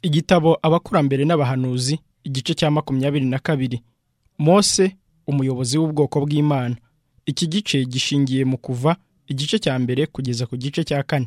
igitabo abakurambere n'abahanuzi igice cya makumyabiri na kabiri mose umuyobozi w'ubwoko bw'imana iki gice gishingiye mu kuva igice cya mbere kugeza ku gice cya kane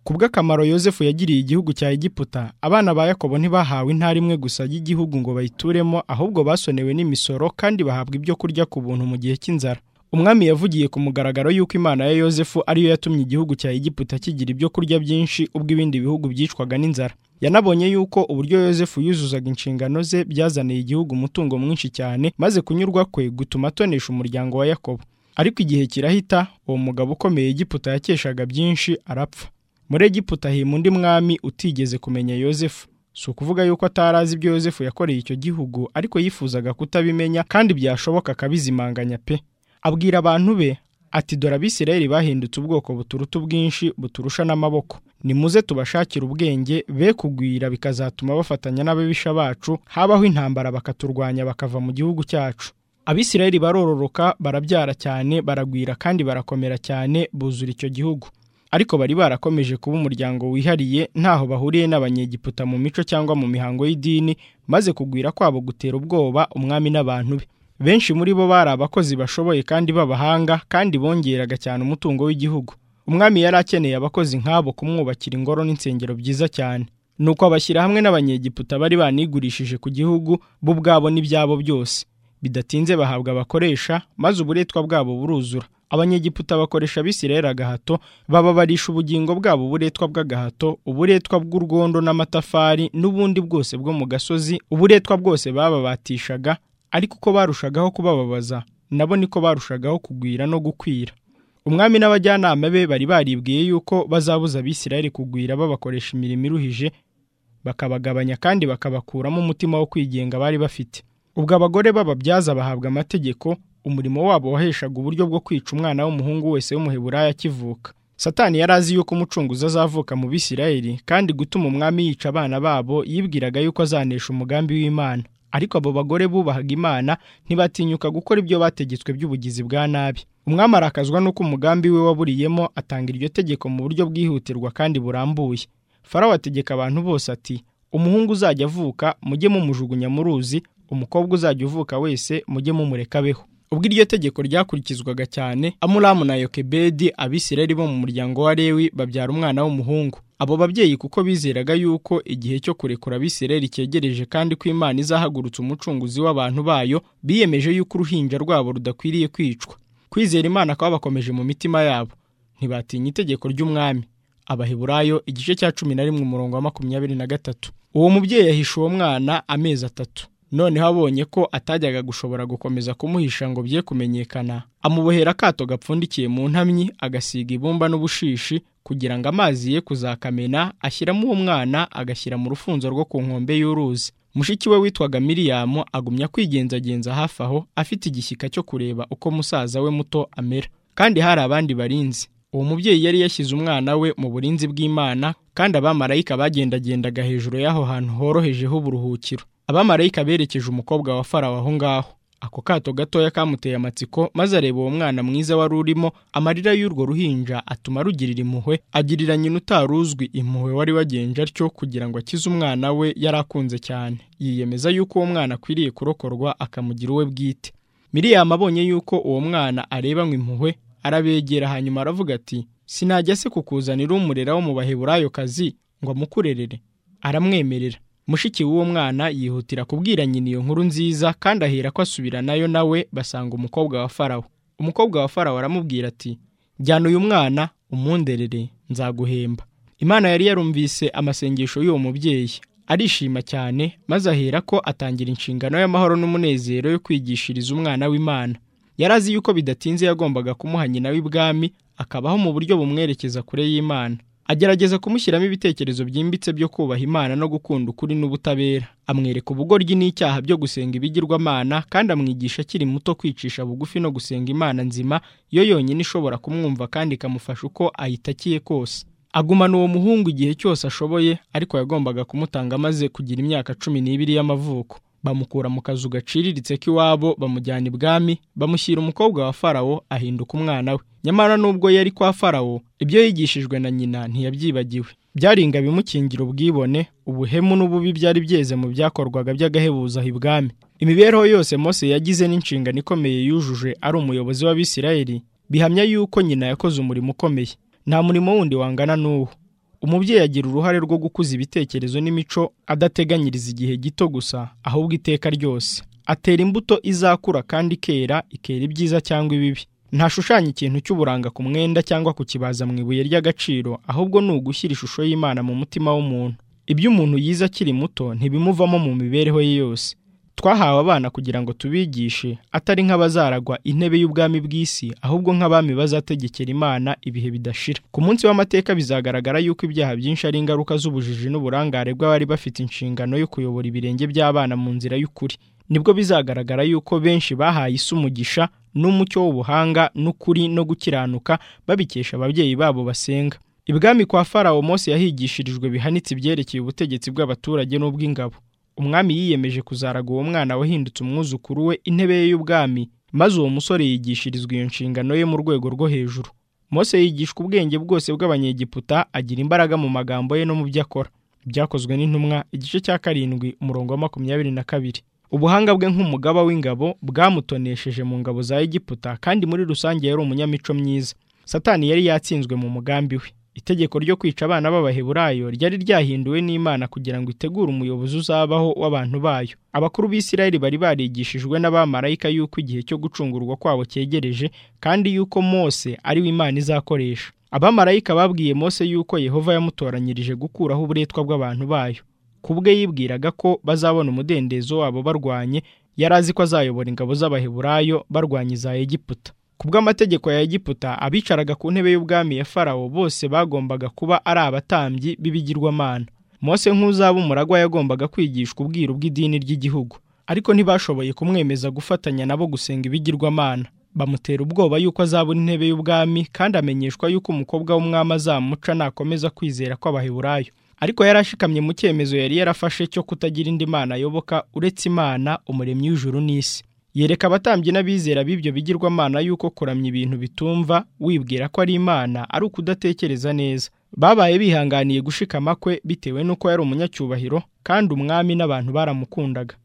kubw'akamaro yosefu yagiriye igihugu cya egiputa abana ba yakobo ntibahawe intara imwe gusa y'igihugu ngo bayituremo ahubwo basonewe n'imisoro kandi bahabwa ibyo kurya ku buntu mu gihe cy'inzara umwami yavugiye ku mugaragaro y'uko imana ya yosefu ariyo yatumye igihugu cya egiputa kigira ibyo kurya byinshi ubwo ibindi bihugu byicwaga n'inzara yanabonye yuko uburyo yosefu yuzuzaga inshingano ze byazaniye igihugu umutungo mwinshi cyane maze kunyurwa kwe gutuma atonesha umuryango wa yakobo ariko igihe kirahita uwo mugabo ukomeye egiputa yakeshaga byinshi arapfa muri egiputa hima undi mwami utigeze kumenya yosefu si ukuvuga yuko atari azi ibyo yosefu yakoreye icyo gihugu ariko yifuzaga kutabimenya kandi byashoboka akabizimanganya pe abwira abantu be ati dore abisirayeli bahindutse ubwoko buturuta ubwinshi buturusha n'amaboko nimuze tubashakire ubwenge be kugwira bikazatuma bafatanya n'ababisha bacu habaho intambara bakaturwanya bakava mu gihugu cyacu abisirayeli barororoka barabyara cyane baragwira kandi barakomera cyane buzura icyo gihugu ariko bari barakomeje kuba umuryango wihariye ntaho bahuriye n'abanyegiputa mu mico cyangwa mu mihango y'idini maze kugwira kwabo gutera ubwoba umwami n'abantu be benshi muri bo bari abakozi bashoboye kandi b'abahanga kandi bongeraga cyane umutungo w'igihugu umwami yari akeneye abakozi nk'abo kumwubakira ingoro n'insengero byiza cyane nuko abashyira hamwe n'abanyegiputa bari banigurishije ku gihugu bo ubwabo n'ibyabo byose bidatinze bahabwa abakoresha maze uburetwa bwabo buruzura abanyegiputa bakoresha abisirayeli agahato bababarisha ubugingo bwabo uburetwa bw'agahato uburetwa bw'urwondo n'amatafari n'ubundi bwose bwo mu gasozi uburetwa bwose bababatishaga ariko uko barushagaho kubababaza nabo niko barushagaho kugwira no gukwira umwami n'abajyanama be bari baribwiye yuko bazabuza abisirayeli kugwira babakoresha imirimo iruhije bakabagabanya kandi bakabakuramo umutima wo kwigenga bari bafite ubwo abagore b'ababyaza bahabwa amategeko umurimo wabo waheshaga uburyo bwo kwica umwana w'umuhungu wese w'umuheburaya akivuka satani yari azi yuko umucunguzi azavuka mu bisirayeli kandi gutuma umwami yica abana babo yibwiraga yuko azanesha umugambi w'imana ariko abo bagore bubahaga imana ntibatinyuka gukora ibyo bategetswe by'ubugizi bwa nabi umwami arakazwa n'uko umugambi we waburiyemo atanga iryo tegeko mu buryo bwihutirwa kandi burambuye farawo ategeka abantu bose ati umuhungu uzajya avuka mujye mumujugunya mu ruzi umukobwa uzajya uvuka wese mujye mumurekabeho ubwo iryo tegeko ryakurikizwaga cyane amuramu na yokebedi abisirayeli bo mu muryango wa lewi babyara umwana w'umuhungu abo babyeyi kuko bizeraga yuko igihe cyo kurekura abisirayeli cyegereje kandi ko imana izahagurutsa umucunguzi w'abantu bayo biyemeje yuko uruhinja rwabo rudakwiriye kwicwa kwizera imana kwabakomeje mu mitima yabo ntibatinya itegeko ry'umwami abaheburayo igice cya cumi na rimwe umurongo wa makumyabiri na gatatu uwo mubyeyi yahishe uwo mwana amezi atatu noneho abonye ko atajyaga gushobora gukomeza kumuhisha ngo bye kumenyekana amubohera akato gapfundikiye mu ntamyi agasiga ibumba n'ubushishi kugira ngo amazi ye kuzakamena ashyiramo uwo mwana agashyira mu rufunzo rwo ku nkombe y'uruzi mushiki we witwaga miriyamu agumya kwigenzagenza hafi aho afite igishyika cyo kureba uko musaza we muto amera kandi hari abandi barinzi uwo mubyeyi yari yashyize umwana we mu burinzi bw'imana kandi abamarayika bagendagendaga hejuru y'aho hantu horohejeho uburuhukiro abamarayika berekeje umukobwa wa farawo aho ngaho ako kato gatoya kamuteye amatsiko maze areba uwo mwana mwiza wari urimo amarira y'urwo ruhinja atuma rugirira impuhwe agirira nyina utaruzwi impuhwe wari wagenje atyo kugira ngo akize umwana we yari akunze cyane yiyemeza yuko uwo mwana akwiriye kurokorwa akamugira uwe bwite miriyamu abonye yuko uwo mwana arebanywa impuhwe arabegera hanyuma aravuga ati sinajya se kukuzanira umurera wo mu baheburayo kazi ngo amukurerere aramwemerera mushiki w'uwo mwana yihutira kubwira nyina iyo nkuru nziza kandi ahera ko asubira nayo nawe basanga umukobwa wa farawo umukobwa wa farawo aramubwira ati jyana uyu mwana umunderere nzaguhemba imana yari yarumvise amasengesho y'uwo mubyeyi arishima cyane maze ahera ko atangira inshingano y'amahoro n'umunezero yo kwigishiriza umwana w'imana yari azi yuko bidatinze yagombaga kumuha nyina w'ibwami akabaho mu buryo bumwerekeza kure y'imana agerageza kumushyiramo ibitekerezo byimbitse byo kubaha imana no gukunda ukuri n'ubutabera amwereka ubugoryi n'icyaha byo gusenga ibigirwamana kandi amwigisha akiri muto kwicisha bugufi no gusenga imana nzima yo yonyine ishobora kumwumva kandi ikamufasha uko ayitakiye kose agumana uwo muhungu igihe cyose ashoboye ariko yagombaga kumutanga amaze kugira imyaka cumi n'ibiri y'amavuko bamukura mu kazu gaciriritse k'iwabo bamujyana ibwami bamushyira umukobwa wa farawo ahinduka umwana we nyamara nubwo yari kwa farawo ibyo yigishijwe na nyina ntiyabyibagiwe byari inga bimukingira ubwibone ubuhemu n'ububi byari byeze mu byakorwaga by'agahebuzo aho ibwami imibereho yose Mose yagize n'inshingano ikomeye yujuje ari umuyobozi w'abisirayeli bihamya yuko nyina yakoze umurimo ukomeye nta murimo wundi wangana n'uwo umubyeyi agira uruhare rwo gukuza ibitekerezo n'imico adateganyiriza igihe gito gusa ahubwo iteka ryose atera imbuto izakura kandi ikera ikera ibyiza cyangwa ibibi ntashushanya ikintu cy'uburanga ku mwenda cyangwa kukibaza mu ibuye ry'agaciro ahubwo ni ugushyira ishusho y'imana mu mutima w'umuntu ibyo umuntu yize akiri muto ntibimuvamo mu mibereho ye yose twahawe abana kugira ngo tubigishe atari nk'abazaragwa intebe y'ubwami bw'isi ahubwo nk'abami bazategekera imana ibihe bidashira ku munsi w'amateka bizagaragara yuko ibyaha byinshi ari ingaruka z'ubujiji n'uburangare bw'abari bafite inshingano yo kuyobora ibirenge by'abana mu nzira y'ukuri nibwo bizagaragara yuko benshi bahaye isi umugisha n'umucyo w'ubuhanga n'ukuri no gukiranuka babikesha ababyeyi babo basenga ibwami kwa farawo Mose yahigishirijwe bihanitse ibyerekeye ubutegetsi bw'abaturage n'ubw'ingabo umwami yiyemeje kuzaraga uwo mwana wahindutse umwuzukuru we intebe ye y'ubwami maze uwo musore yigishirizwa iyo nshingano ye mu rwego rwo hejuru Mose yigishwa ubwenge bwose bw'abanyegiputa agira imbaraga mu magambo ye no mu byo akora byakozwe n'intumwa igice cya karindwi umurongo wa makumyabiri na kabiri ubuhanga bwe nk'umugaba w'ingabo bwamutonesheje mu ngabo za egiputa kandi muri rusange yari umunyamico myiza satani yari yatsinzwe mu mugambi we itegeko ryo kwica abana b'abaheburayo ryari ryahinduwe n'imana kugira ngo itegure umuyobozi uzabaho w'abantu bayo abakuru b'isirayeli bari barigishijwe n'abamarayika yuko igihe cyo gucungurwa kwabo cyegereje kandi yuko mose ari we imana izakoresha abamarayika babwiye mose yuko yehova yamutoranyirije gukuraho uburetwa bw'abantu bayo ku bwe yibwiraga ko bazabona umudendezo wabo barwanye yari azi ko azayobora ingabo z'abaheburayo barwanya iza egiputa ku bw'amategeko ya egiputa abicaraga ku ntebe y'ubwami ya farawo bose bagombaga kuba ari abatambyi b'ibigirwamana mose nk'uzaba umuragwa yagombaga kwigishwa ubwiru bw'idini ry'igihugu ariko ntibashoboye kumwemeza gufatanya nabo gusenga ibigirwamana bamutera ubwoba yuko azabona intebe y'ubwami kandi amenyeshwa yuko umukobwa w'umwami azamuca nakomeza kwizera kw'abaheburayo ariko yari ashikamye mu cyemezo yari yarafashe cyo kutagira indi mana ayoboka uretse imana umuremyi w'ijuru n'isi yereka abatambyi n'abizera b'ibyo bigirwamana yuko kuramya ibintu bitumva wibwira ko ari imana ari ukudatekereza neza babaye bihanganiye gushikama kwe bitewe n'uko yari umunyacyubahiro kandi umwami n'abantu baramukundaga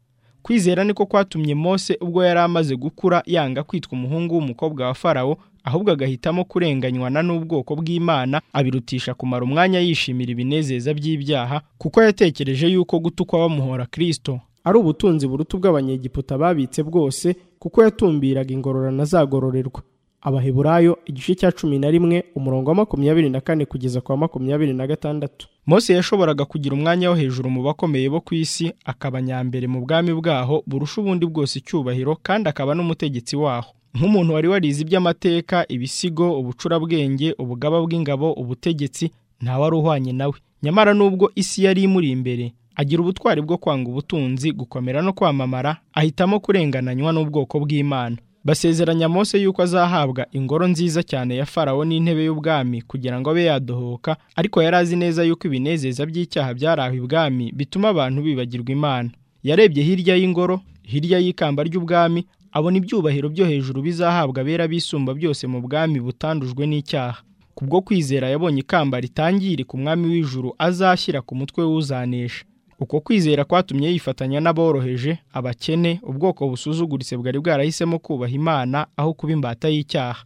kwizera niko kwatumye mose ubwo yari amaze gukura yanga kwitwa umuhungu w'umukobwa wa farawo ahubwo agahitamo kurenganywana n'ubwoko bw'imana abirutisha kumara umwanya yishimira ibinezeza by'ibyaha kuko yatekereje yuko gutukwa bamuhora kirisito ari ubutunzi buruta ubw'abanyegiputa babitse bwose kuko yatumbiraga ingororano azagororerwa abaheburayo igice cya cumi na rimwe umurongo wa makumyabiri na kane kugeza kwa makumyabiri na gatandatu mose yashoboraga kugira umwanya wo hejuru mu bakomeye bo ku isi akaba nyambere mu bwami bwaho burusha ubundi bwose icyubahiro kandi akaba n'umutegetsi waho nk'umuntu wari warize iby'amateka ibisigo ubucurabwenge ubugaba bw'ingabo ubutegetsi ntawari uhwanye nawe nyamara nubwo isi yari imuri imbere agira ubutwari bwo kwanga ubutunzi gukomera no kwamamara ahitamo kurengananywa n'ubwoko bw'imana basezeranya Mose yuko azahabwa ingoro nziza cyane ya farawo n'intebe y'ubwami kugira ngo abe yadohoka ariko yari azi neza yuko ibinezeza by'icyaha byari aho ibwami bituma abantu bibagirwa imana yarebye hirya y'ingoro hirya y'ikamba ry'ubwami abona ibyubahiro byo hejuru bizahabwa abera bisumba byose mu bwami butandujwe n'icyaha kubwo kwizera yabonye ikamba ritangirika umwami w'ijuru azashyira ku mutwe w'uzanesha uko kwizera kwatumye yifatanya n'aboroheje abakene ubwoko busuzuguritse bwari bwarahisemo kubaha imana aho kuba imbata y'icyaha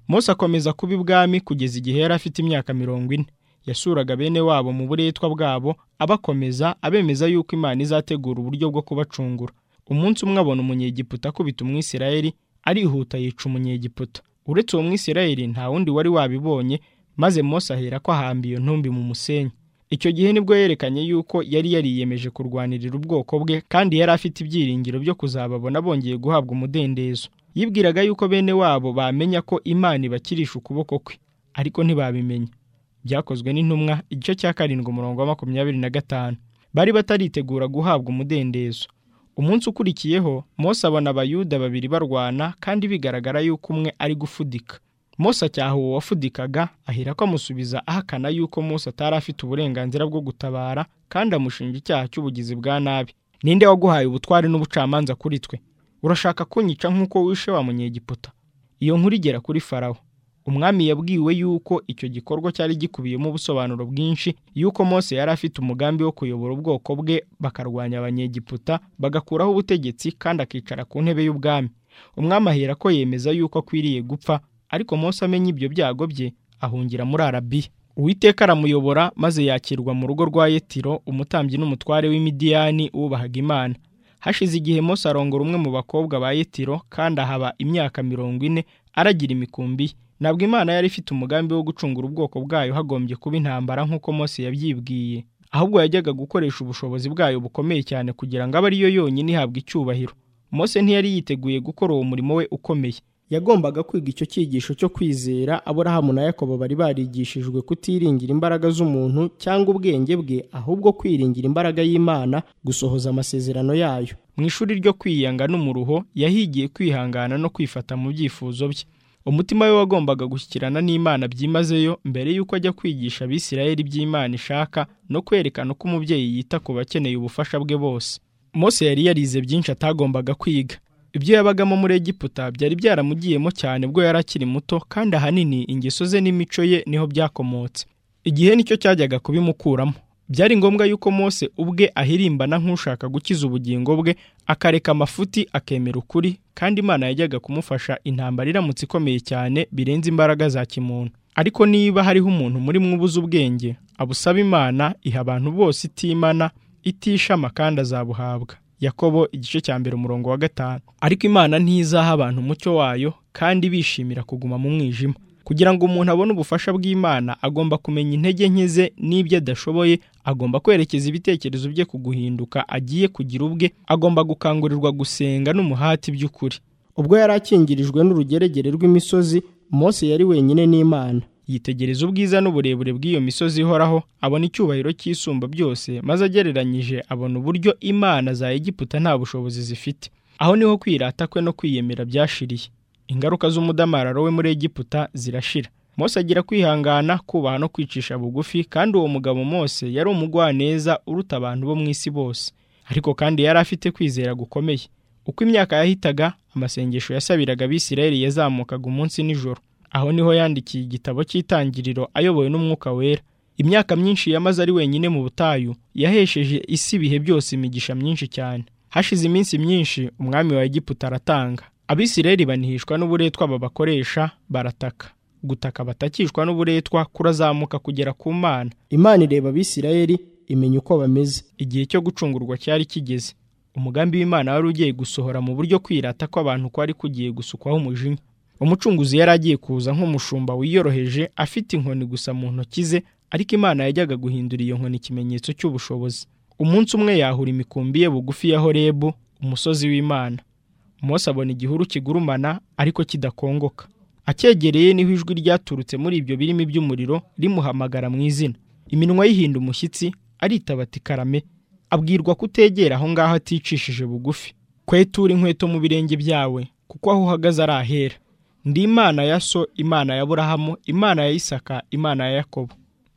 Mose akomeza kuba ibwami kugeza igihe yari afite imyaka mirongo ine yasuraga bene wabo mu buretwa bwabo abakomeza abemeza yuko imana izategura uburyo bwo kubacungura umunsi umwe abona umunyegiputa akubita umwisirayeli arihuta yica umunyegiputa uretse uwo mwisirayeli nta wundi wari wabibonye maze Mose ahera ko ahamba iyo ntumbi mu musenyi icyo gihe nibwo yerekanye yuko yari yariyemeje kurwanirira ubwoko bwe kandi yari afite ibyiringiro byo kuzababona bongeye guhabwa umudendezo yibwiraga yuko bene wabo bamenya ko imana ibakirisha ukuboko kwe ariko ntibabimenya byakozwe n'intumwa igice cya karindwi umurongo wa makumyabiri na gatanu bari bataritegura guhabwa umudendezo umunsi ukurikiyeho Mose abona abayuda babiri barwana kandi bigaragara yuko umwe ari gufudika Mose acyaha uwo wafudikaga ahera ko amusubiza ahakana yuko Mose atari afite uburenganzira bwo gutabara kandi amushinja icyaha cy'ubugizi bwa nabi ninde waguhaye ubutware n'ubucamanza kuri twe urashaka kunyica nk'uko wishe wa munyegiputa iyo nkuru igera kuri farawo umwami yabwiwe yuko icyo gikorwa cyari gikubiyemo ubusobanuro bwinshi yuko Mose yari afite umugambi wo kuyobora ubwoko bwe bakarwanya abanyegiputa bagakuraho ubutegetsi kandi akicara ku ntebe y'ubwami umwami ahera ko yemeza yuko akwiriye gupfa ariko Mose amenya ibyo byago bye ahungira muri arabiya uwiteka aramuyobora maze yakirwa mu rugo rwa yetiro umutambyi n'umutware w'imidiyani wubahaga imana hashize igihe Mose arongora umwe mu bakobwa ba yetiro kandi ahaba imyaka mirongo ine aragira imikumbi ye ntabwo imana yari ifite umugambi wo gucungura ubwoko bwayo hagombye kuba intambara nk'uko Mose yabyibwiye ahubwo yajyaga gukoresha ubushobozi bwayo bukomeye cyane kugira ngo abe ariyo yonyine ihabwa icyubahiro Mose ntiyari yiteguye gukora uwo murimo we ukomeye yagombaga kwiga icyo cyigisho cyo kwizera aburahamu na yakobo bari barigishijwe kutiringira imbaraga z'umuntu cyangwa ubwenge bwe ahubwo kwiringira imbaraga y'imana gusohoza amasezerano yayo mu ishuri ryo kwiyanga n'umuruho yahigiye kwihangana no kwifata mu byifuzo bye umutima we wagombaga gushyikirana n'imana byimazeyo mbere y'uko ajya kwigisha abisirayeli iby'imana ishaka no kwerekana uko umubyeyi yita ku bakeneye ubufasha bwe bose Mose yari yarize byinshi atagombaga kwiga ibyo yabagamo muri egiputa byari byaramugiyemo cyane bwo yari akiri muto kandi ahanini ingeso ze n'imico ye niho byakomotse igihe nicyo cyajyaga kubimukuramo byari ngombwa yuko Mose ubwe ahirimbana nk'ushaka gukiza ubugingo bwe akareka amafuti akemera ukuri kandi imana yajyaga kumufasha intambara iramutse ikomeye cyane birenze imbaraga za kimuntu ariko niba hariho umuntu muri mwubuze ubwenge abusaba imana iha abantu bose itimana itishama kandi azabuhabwa yakobo igice cya mbere umurongo wa gatanu ariko imana ntizaha abantu umucyo wayo kandi bishimira kuguma mu mwijima kugira ngo umuntu abone ubufasha bw'imana agomba kumenya intege nke ze n'ibyo adashoboye agomba kwerekeza ibitekerezo bye ku guhinduka agiye kugira ubwe agomba gukangurirwa gusenga n'umuhati by'ukuri ubwo yari akingirijwe n'urugeregere rw'imisozi Mose yari wenyine n'imana yitegereza ubwiza n'uburebure bw'iyo misozi ihoraho abona icyubahiro cy'isumba byose maze agereranyije abona uburyo imana za egiputa nta bushobozi zifite aho niho kwirata kwe no kwiyemera byashiriye ingaruka z'umudamararo we muri egiputa zirashira Mose agira kwihangana kubaha no kwicisha bugufi kandi uwo mugabo Mose yari umugwaneza uruta abantu bo mu isi bose ariko kandi yari afite kwizera gukomeye uko imyaka yahitaga amasengesho yasabiraga abisirayeli yazamukaga umunsi nijoro aho niho yandikiye igitabo cy'itangiriro ayobowe n'umwuka wera imyaka myinshi yamaze ari wenyine mu butayu yahesheje isi ibihe byose imigisha myinshi cyane hashize iminsi myinshi umwami wa egiputa aratanga abisirayeli banihishwa n'uburetwa babakoresha barataka gutaka batakishwa n'uburetwa kurazamuka kugera ku mana imana ireba abisirayeli imenya uko bameze igihe cyo gucungurwa cyari kigeze umugambi w'imana wari ugiye gusohora mu buryo kwirata kw'abantu kwari kugiye gusukwaho umujinya umucunguzi yari agiye kuza nk'umushumba wiyoroheje afite inkoni gusa mu ntoki ze ariko imana yajyaga guhindura iyo nkoni ikimenyetso cy'ubushobozi umunsi umwe yahura imikumbi ye bugufi ya horebu umusozi w'imana Mose abona igihuru kigurumana ariko kidakongoka acyegereye niho ijwi ryaturutse muri ibyo birimi by'umuriro rimuhamagara mu izina iminwa yihinda umushyitsi aritabati karame abwirwa kutegera aho ngaho aticishije bugufi kwetura inkweto mu birenge byawe kuko aho uhagaze ari ahera ndi imana ya so imana ya burahamu imana ya isaka imana ya yakobo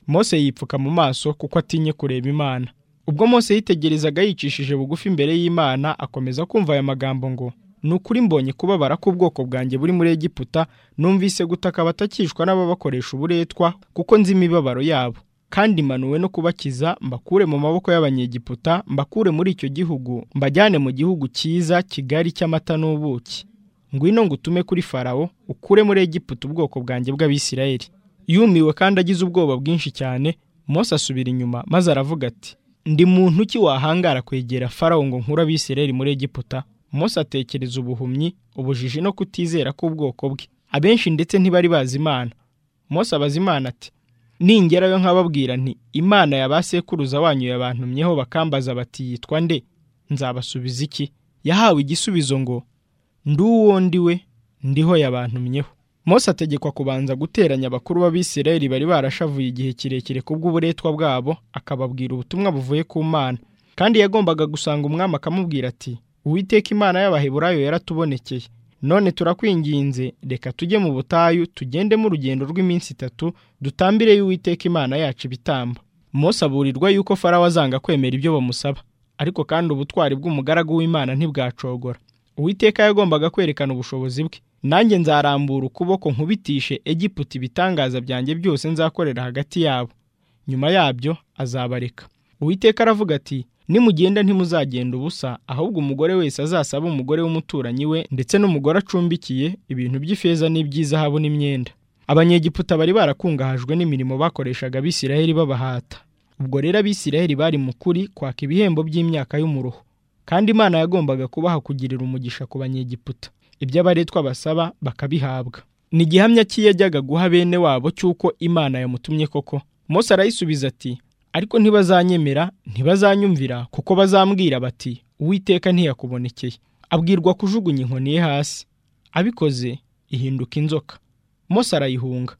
Mose yipfuka mu maso kuko atinye kureba imana ubwo Mose yitegerezaga yicishije bugufi imbere y'imana akomeza kumva aya magambo ngo ni ukuri mbonye kubabara k'ubwoko bwanjye buri muri egiputa numvise gutaka batakishwa n'ababakoresha uburetwa kuko nzi imibabaro yabo kandi manuwe no kubakiza mbakure mu maboko y'abanyegiputa mbakure muri icyo gihugu mbajyane mu gihugu cyiza kigari cy'amata n'ubuki ngwino ngo utume kuri farawo ukure muri egiputa ubwoko bwanjye bw'abisirayeli yumiwe kandi agize ubwoba bwinshi cyane Mose asubira inyuma maze aravuga ati ndi muntu ki wahangara kwegera farawo ngo nkure abisirayeli muri egiputa Mose atekereza ubuhumyi ubujiji no kutizera k'ubwoko bwe abenshi ndetse ntibari bazi imana Mose abaza imana ati ningerayo nkababwira nti imana ya ba sekuruza wanyu yabantumyeho bakambaza bati yitwa nde nzabasubiza iki yahawe igisubizo ngo ndi uwo ndi we ndiho yabantumyeho Mose ategekwa kubanza guteranya abakuru b'abisirayeli bari barashavuye igihe kirekire kubw'uburetwa bwabo akababwira ubutumwa buvuye ku mana kandi yagombaga gusanga umwami akamubwira ati uwiteka imana y'abaheburayo yaratubonekeye none turakwinginze reka tujye mu butayu tugendemo urugendo rw'iminsi itatu dutambireyo uwiteka imana yacu ibitamba Mose aburirwa yuko farawo azanga kwemera ibyo bamusaba ariko kandi ubutwari bw'umugaragu w'imana ntibwacogora uwiteka yagombaga kwerekana ubushobozi bwe nanjye nzarambura ukuboko nkubitishe egiputa ibitangaza byanjye byose nzakorera hagati yabo nyuma yabyo azabareka uwiteka aravuga ati nimugenda ntimuzagenda ubusa ahubwo umugore wese azasaba umugore w'umuturanyi we ndetse n'umugore acumbikiye ibintu by'ifeza n'iby'izahabu n'imyenda abanyegiputa bari barakungahajwe n'imirimo bakoreshaga abisiraheli babahata ubwo rero abisiraheli bari mu kuri kwaka ibihembo by'imyaka y'umuruho kandi imana yagombaga kubaha kugirira umugisha ku banyegiputa ibyo abaretwa basaba bakabihabwa ni igihamya cy'iyajyaga guha bene wabo cy'uko imana yamutumye koko Mose arayisubiza ati ariko ntibazanyemera ntibazanyumvira kuko bazambwira bati uwiteka ntiyakubonekeye abwirwa kujugunya inkoni ye hasi abikoze ihinduka inzoka Mose arayihunga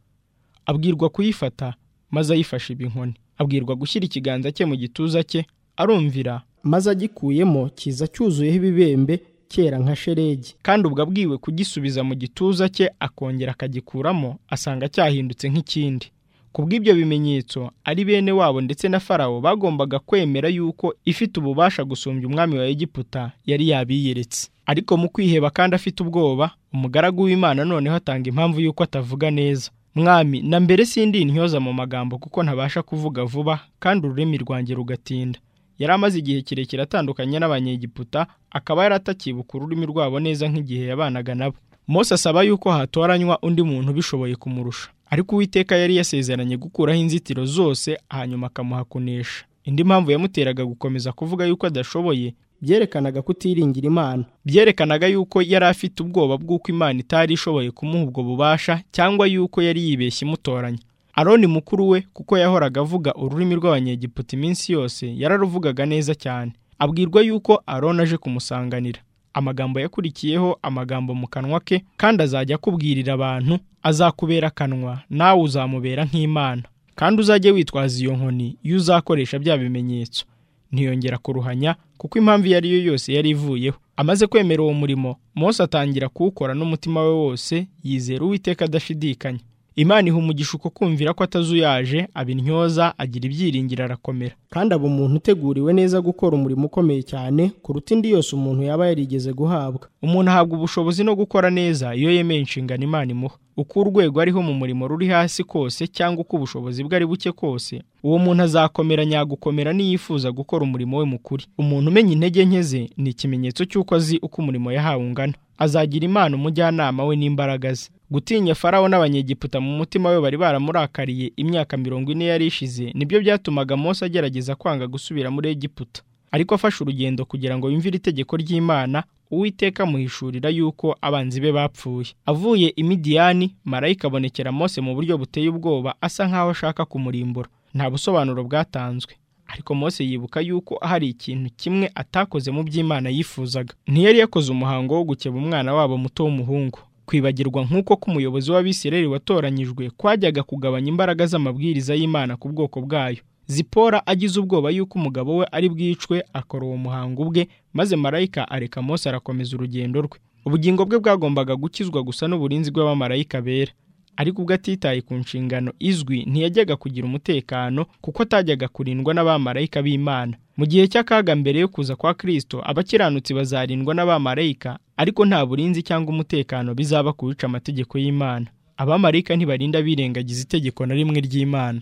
abwirwa kuyifata maze ayifashe ibinkoni abwirwa gushyira ikiganza cye mu gituza cye arumvira maze agikuyemo kiza cyuzuyeho ibibembe kera nka sheregi kandi ubwo abwiwe kugisubiza mu gituza cye akongera akagikuramo asanga cyahindutse nk'ikindi kubw'ibyo bimenyetso ari bene wabo ndetse na farawo bagombaga kwemera yuko ifite ububasha gusumbya umwami wa egiputa yari yabiyeretse ariko mu kwiheba kandi afite ubwoba umugaragu w'imana noneho atanga impamvu y'uko atavuga neza mwami na mbere sindi intyoza mu magambo kuko ntabasha kuvuga vuba kandi ururimi rwanjye rugatinda yari amaze igihe kirekire atandukanye n'abanyegiputa akaba yaratakibuka ururimi rwabo neza nk'igihe yabanaga nabo Mose asaba yuko hatoranywa undi muntu ubishoboye kumurusha ariko uwiteka yari yasezeranye gukuraho inzitiro zose hanyuma akamuha kunesha indi mpamvu yamuteraga gukomeza kuvuga yuko adashoboye byerekanaga kutiringira imana byerekanaga yuko yari afite ubwoba bw'uko imana itari ishoboye kumuha ubwo bubasha cyangwa yuko yari yibeshye imutoranya aroni mukuru we kuko yahoraga avuga ururimi rw'abanyegiputa iminsi yose yararuvugaga neza cyane abwirwa yuko aroni aje kumusanganira amagambo yakurikiyeho amagambo mu kanwa ke kandi azajya akubwirira abantu azakubera akanwa nawe uzamubera nk'imana kandi uzajye witwaza iyo nkoni iyo uzakoresha bya bimenyetso ntiyongera kuruhanya kuko impamvu iyo ari yo yose yari ivuyeho amaze kwemera uwo murimo Mose atangira kuwukora n'umutima we wose yizera uwiteka adashidikanya imana iha umugisha uko kumvira ko atazuyaje abintyoza agira ibyiringiro arakomera kandi aba umuntu uteguriwe neza gukora umurimo ukomeye cyane kuruta indi yose umuntu yaba yarigeze guhabwa umuntu ahabwa ubushobozi no gukora neza iyo yemeye inshingano imana imuha uko urwego ariho mu murimo ruri hasi kose cyangwa uko ubushobozi bwe ari buke kose uwo muntu azakomera nyagukomera niyifuza gukora umurimo we mukuri umuntu umenya intege nke ze ni ikimenyetso cy'uko azi uko umurimo yahawe ungana azagira imana umujyanama we n'imbaraga ze gutinya farawo n'abanyegiputa mu mutima we bari baramurakariye imyaka mirongo ine yari ishize nibyo byatumaga Mose agerageza kwanga gusubira muri egiputa ariko afashe urugendo kugira ngo yumvire itegeko ry'imana uwiteka amuhishurira yuko abanzi be bapfuye avuye i midiyani marayika abonekera Mose mu buryo buteye ubwoba asa nk'aho ashaka kumurimbura nta busobanuro bwatanzwe ariko Mose yibuka yuko hari ikintu kimwe atakoze mu by'imana yifuzaga ntiyari yakoze umuhango wo gukeba umwana wabo muto w'umuhungu kwibagirwa nk'uko k'umuyobozi w'abisireri watoranyijwe kwajyaga kugabanya imbaraga z'amabwiriza y'imana ku bwoko bwayo zipora agize ubwoba y'uko umugabo we ari bwicwe akora uwo muhango ubwe maze marayika areka Mose arakomeza urugendo rwe ubugingo bwe bwagombaga gukizwa gusa n'uburinzi bw'abamarayika bera ariko ubwo atitaye ku nshingano izwi ntiyajyaga kugira umutekano kuko atajyaga kurindwa n'abamarayika b'imana mu gihe cy'akaga mbere yo kuza kwa kirisito abakiranutsi bazarindwa n'abamarayika ariko nta burinzi cyangwa umutekano bizaba kubica amategeko y'imana abamarayika ntibarinda birengagiza itegeko na rimwe ry'imana